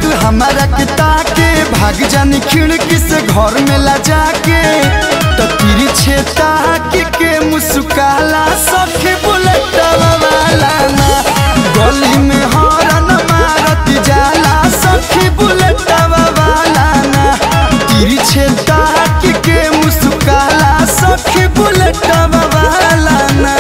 हमारा के ताके भाग जानी खिड़की से घर में ला जाके तो तिरी छेता के के मुस्काला सखी बुलेट वाला ना गली में हॉर्न मारत जाला सखी बुलेट वाला ना तिरी छेता के के मुस्काला सखी बुलेट वाला ना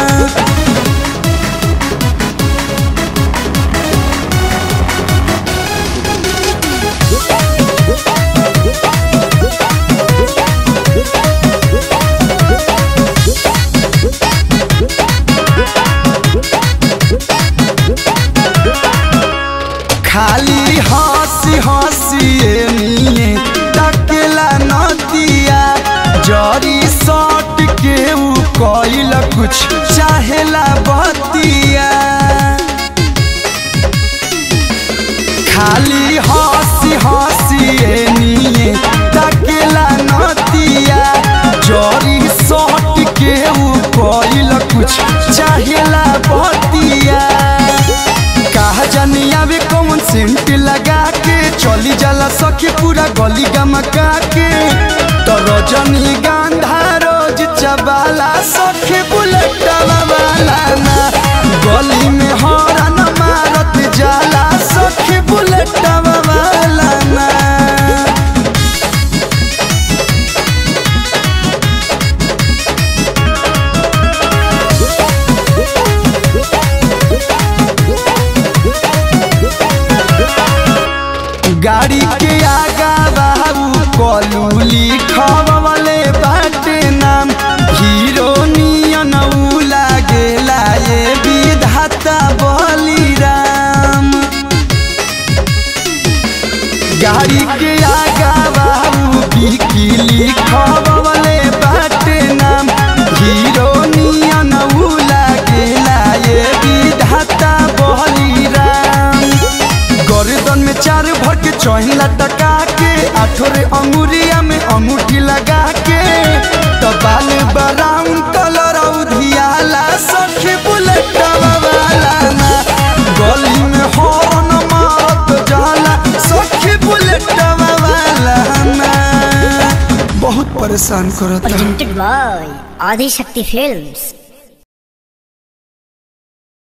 खाली हंसी हंसी निये तकेला नदिया जरी सट के ऊ कइल कुछ चाहेला बतिया खाली हंसी हंसी निये तकेला नदिया जरी सट के ऊ कइल कुछ चाहेला बतिया कहा जानी आवे कौन सेंट लगा के चली जाला सखी पूरा गली गमका के तो रजनी गांधा रोज चबाला सखी बुलेट वाला ना गली में हॉर्न मारत जाला सखी बुलेट वाला ना गाड़ी के आगा बाबू कलू लिखवले बाटे नाम हीरो नियन ऊ लागेला ये विधाता बलिराम गाड़ी के आगा बाबू बिकी लिखवले बाटे नाम हीरो नियन ऊ लागेला ये विधाता बलिराम गर्दन में चार भर के चौहिन लटका के आठोरे अंगुरिया में अंगूठी लगा के तो बाल ब्राउन कलर उधियाला सखी बुलेट वाला ना गली में हॉर्न मारत जाला सखी बुलेट वाला ना बहुत परेशान करता presented by Adi Shakti Films.